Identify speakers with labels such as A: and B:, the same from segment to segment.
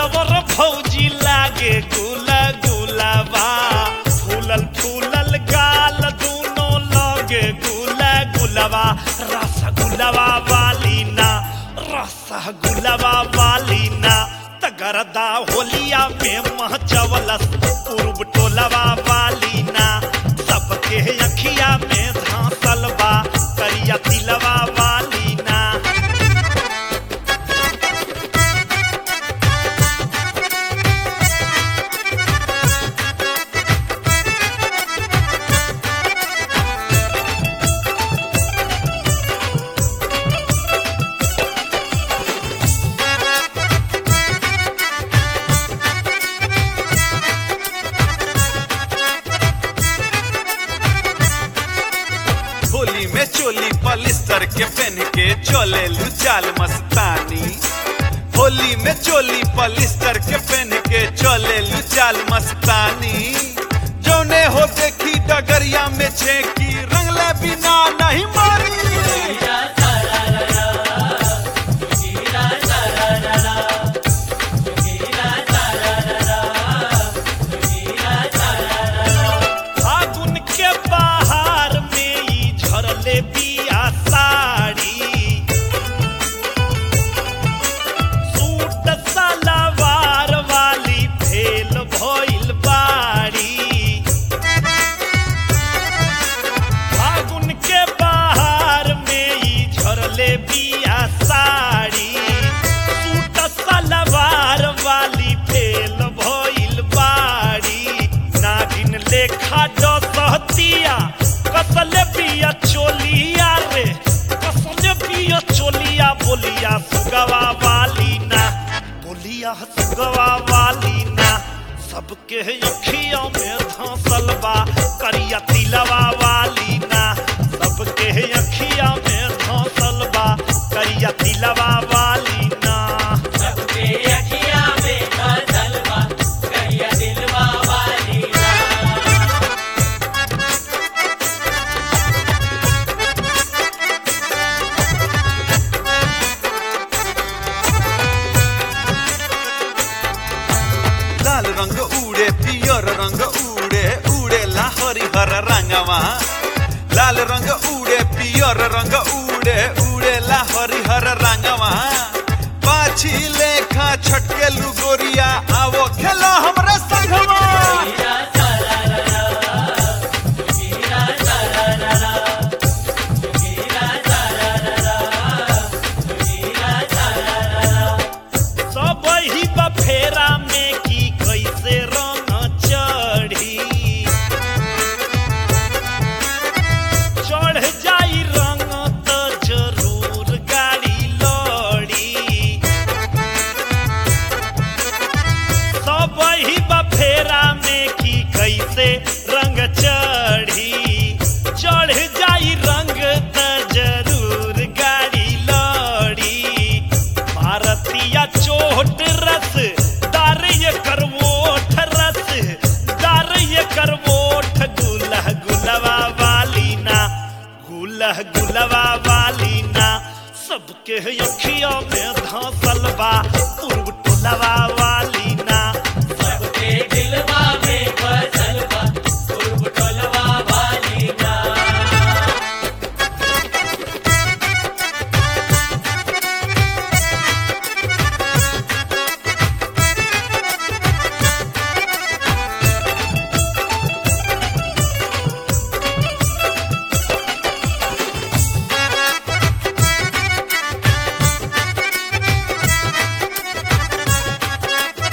A: दिलवर भौजी लागे गुला गुलाबा फूलल फूलल गाल दूनो लगे गुला गुलाबा रसगुल्लावा वाली ना रसगुल्लावा वाली ना तगरदा होलिया में महचवलस पूर्व टोलवा वाली ना सबके अखिया में धांसल बा करिया तिलवा वाली ना
B: होली में चोली पलिस्टर के पहन के चले चाल मस्तानी होली में चोली पलिस्टर के पहन के चले चाल मस्तानी जौने हो देखी डगरिया में छेकी रंगले बिना नहीं मारी
A: फागुन के बाहर में ई झरले बिया साड़ी सूट सलवार वाली भेल भइल बाड़ी फागुन के बाहर में ई झरले बिया साड़ी सूट सलवार वाली भेल भइल बाड़ी नागिन लेखा डसहतिया कसल बिया चोलिया रे कसल बिया चोलिया बोलिया सुगवा वाली ना बोलिया सुगवा वाली ना सबके अखियों में धंसल बा करिया तिलवा वाली ना सबके अखियों में धंसल बा करिया तिलवा वाली ना
C: सबके अखिया में धसल बा कहिया दिलवा वाली ना
B: लाल रंग उड़े पियर रंग उड़े उड़े ला हरिहर रंगवा लाल रंग उड़े पियर रंग उड़े उड़े ला हरिहर रंगवा पाछी लेखा छटके लुगोरिया आवो खेलो हमरे संगवा
C: हीरा सारा रा हीरा सारा रा हीरा सारा रा हीरा सारा रा
A: सब ही बफेरा में की कैसे रंग चढ़ी चढ़ जाई रंग तो जरूर गाड़ी लड़ी सब ही बफेरा में की कैसे रंग चढ़ी चढ़ जाई रंग तो जरूर गाड़ी लड़ी भारतीय चोट रस दार ये करवोठ रस दार ये करवोठ गुलह गुलवा वाली ना गुलह गुलवा वाली ना सबके अखियों में धंसल बा पूर्व टोलवा वाली ना
C: सबके दिलवा में फसल बा पूर्व टोलवा वाली ना
B: होली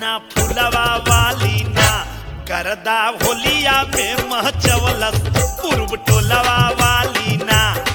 A: ना फुलवा वाली ना करदा होलिया में महचवलस पूर्व टोलवा वाली ना